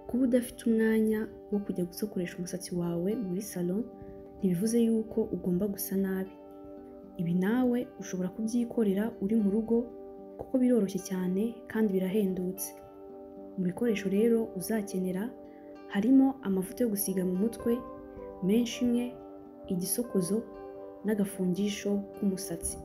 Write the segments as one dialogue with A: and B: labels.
A: kuba udafite umwanya wo kujya gusokoresha umusatsi wawe muri salo ntibivuze yuko ugomba gusa nabi ibi nawe ushobora kubyikorera uri mu rugo kuko biroroshye cyane kandi birahendutse mu bikoresho rero uzakenera harimo amavuta yo gusiga mu mutwe menshi imwe igisokozo n'agafungisho k'umusatsi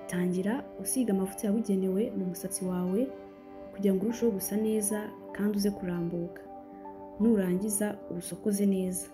A: tangira usiga amavuta yabugenewe mu musatsi wawe kugira ngo urusheho gusa neza kandi uze kurambuka nurangiza uwusokoze neza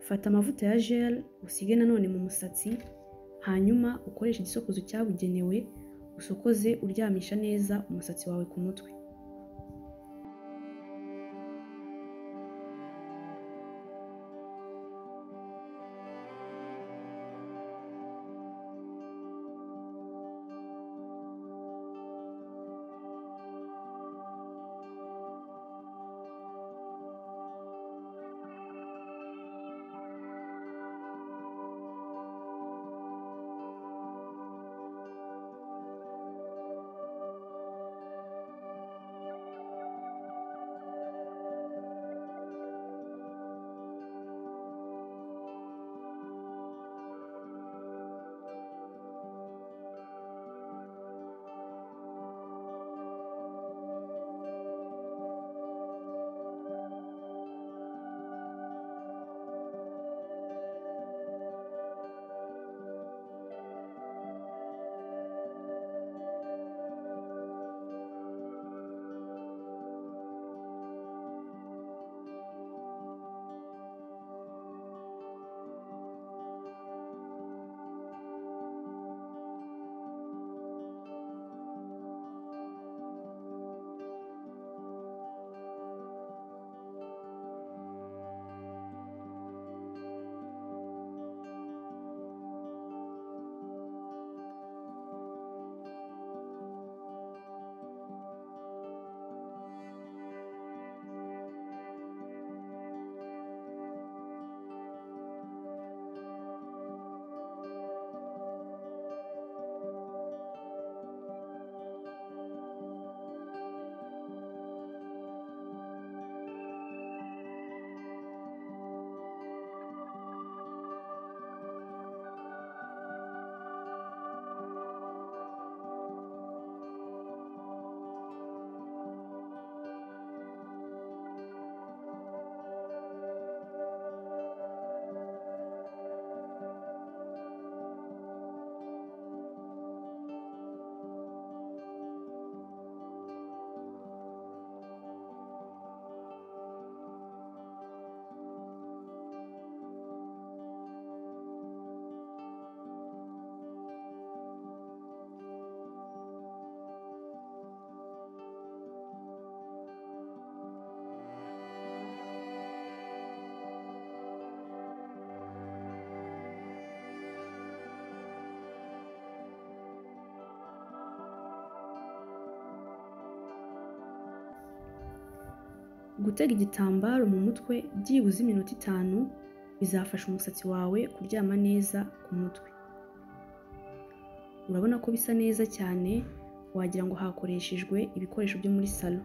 A: fata amavuta ya gel usige nanone mu musatsi hanyuma ukoreshe igisokozo cyabugenewe usokoze uryamisha neza umusatsi wawe ku mutwe gutega igitambaro mu mutwe byibuze iminota itanu bizafasha umusatsi wawe kuryama neza ku mutwe urabona ko bisa neza cyane wagira ngo hakoreshejwe ibikoresho byo muri salo